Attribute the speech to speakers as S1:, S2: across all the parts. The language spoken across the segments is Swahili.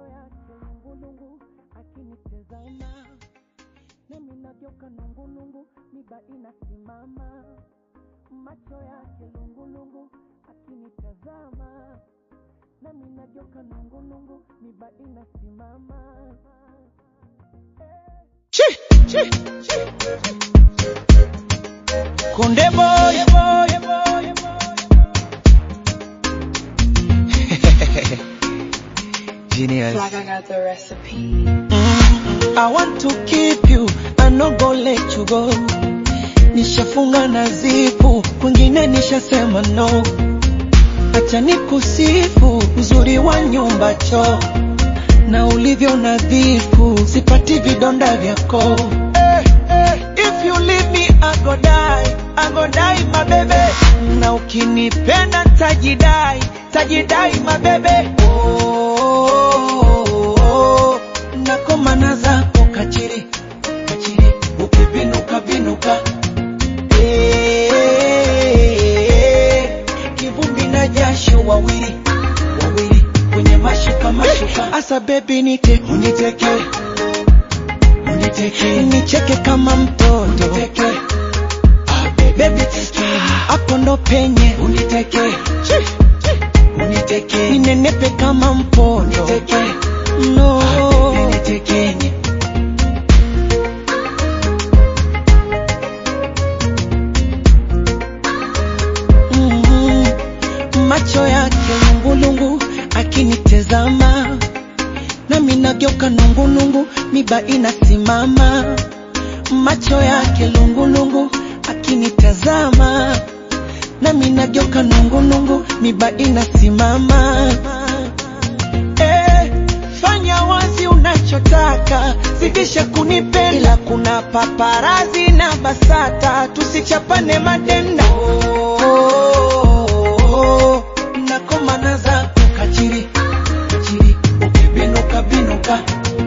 S1: yake lungulungu akinitazama nami nageuka nungulungu miba inasimama macho yake lungulungu akinitazama nami nageuka nungulungu miba inasimama
S2: Konde boy, boy, boy, Genius.
S3: Like I got the recipe.
S2: I want to keep you, I no go let you go. Nishafunga na zipu, kwingine nishasema no. Acha nikusifu uzuri wa nyumba choo na ulivyo nadhifu, sipati vidonda vyako. Eh, eh, if you leave me I go die, I go die my baby. Na ukinipenda tajidai, tajidai my baby. Oh, oh, oh, nakomana zako kachiri, kachiri, ukibinuka binuka. Eh, kivumbi na jasho wawili wawili kwenye mashuka mashuka. Asa baby nite uniteke uniteke nicheke kama mtoto uniteke ah, baby teke hapo ndo penye uniteke uniteke ninenepe kama mpondo uniteke no ah, baby nitekenye mm macho yake lungulungu akinitezama nami nageuka nungulungu miba inasimama macho yake lungulungu akinitazama nami nageuka nungulungu miba inasimama eh, fanya wazi unachotaka zidisha kunipenda ila kuna paparazi na basata tusichapane madenda oh, oh, oh, nakomana zako kachiri kachiri ukibinuka binuka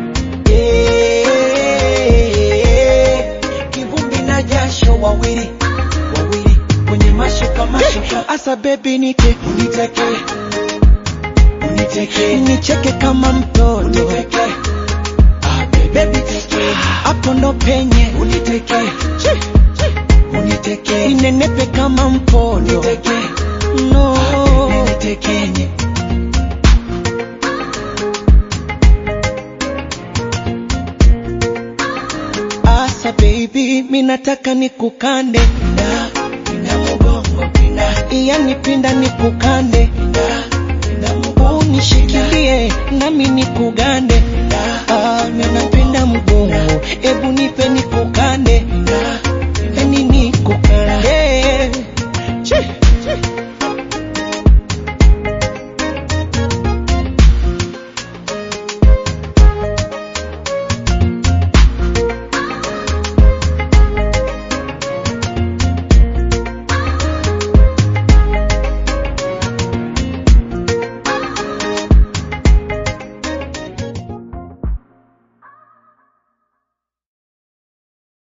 S2: Eh, kivumbi na jasho wawili wawili kwenye mashuka mashuka asa bebi nite uniteke uniteke nicheke kama mtoto uniteke ah, baby teke hapo ndo penye uniteke uniteke ninenepe kama mpondo uniteke no ah, baby nitekenye Asa baby, minataka nikukande pinda, pinda mugongo pinda, yani pinda nikukande pinda, pinda mugongo unishikilie nami nikugande